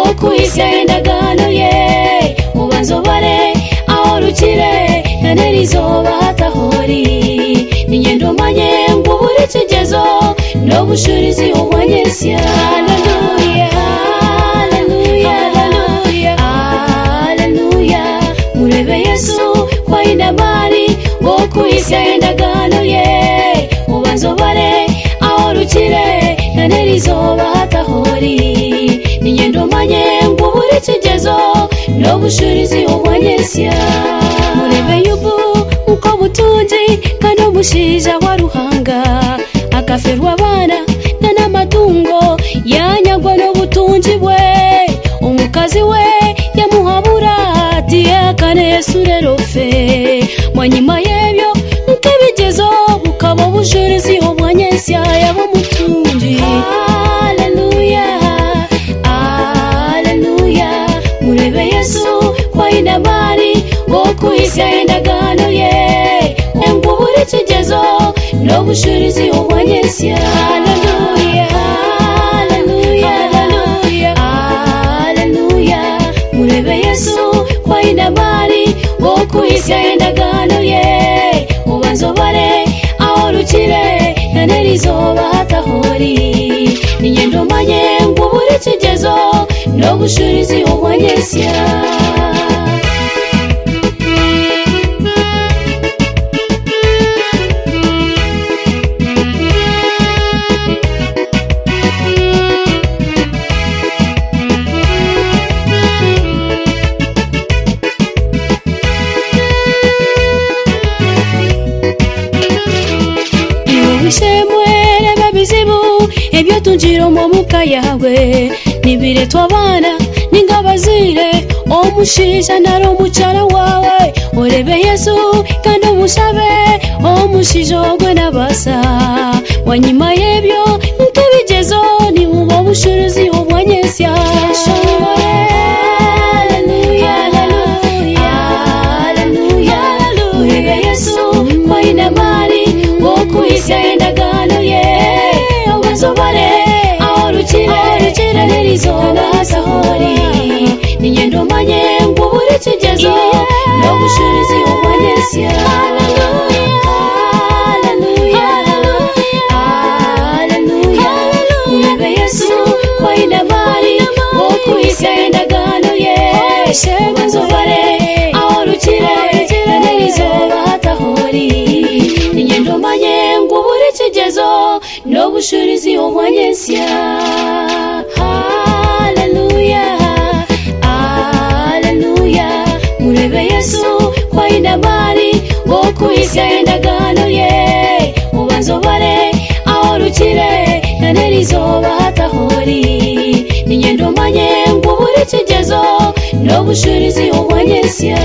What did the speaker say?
isirayeli indagano ye ubanzobore ahorukire kanera izuba hatahori ingendo umanye ngo ubure ikigezo no bushurizi umwanyesi haleluya haleluya haleluya haleluya murebe yesu kwa inamari wo ku isi indagano ye ubanzobore ahorukire kanera izuba hatahori ingendo umanye ngo ubure ikigezo no bushurizi umwanyesi murebe yubu uko butunzi kandi umushinja wa ruhanga akaferwa abana na n'amatungo yanyagwa n'ubutunzi bwe umukazi we yamuhabura ati yakane yesurerofe mwanyuma y'ebyo nk'ibigezo bukaba ubujurizi umwanyesya y'abumutunzi haleluya haleluya murebe yesu kwa inabari wo ku isi y'indagano ye ngo ubure ikigezo no bushurizi umwanyesya haleluya haleluya haleluya haleluya murebe yesu kwa inabari wo ku isi y'indagano ye ubanzobare ahorukire kanera izuba hatahori ingendo umanye ngo ubure ikigezo no bushurizi umwanyesya iwe wishemwere babizibu ibyo tunjira umuka yawe nibiretu abana ningabazire omushinja nari omukyala wawe orebe yesu kandi omushabe omushinja ogwe nabasa wanyuma yebyo nkebigezo nibuba obushuruzi obwanyesya Haleluya, haleluya, haleluya, urebe yesu waine mari wo ku isi y'indagano ye ubanzobare aho rukire rukire n'izuba sahori n'ingendo umanye ngo ubure ikigezo no gushuriza iyo mwanyesi yesu kwa inabari wo ku isi y'indagano ye ubanzobare aho rukire rukire n'izuba hatahori ingendo umanye ngo ubure ikigezo no bushurizi umwanyesya haleluya haleluya murebe yesu kwa inabari wo ku isi y'indagano ye ubanzobare aho rukire kanera izuba hatahori ingendo umanye ngo ubure ikigezo no bushurizi umwanyesya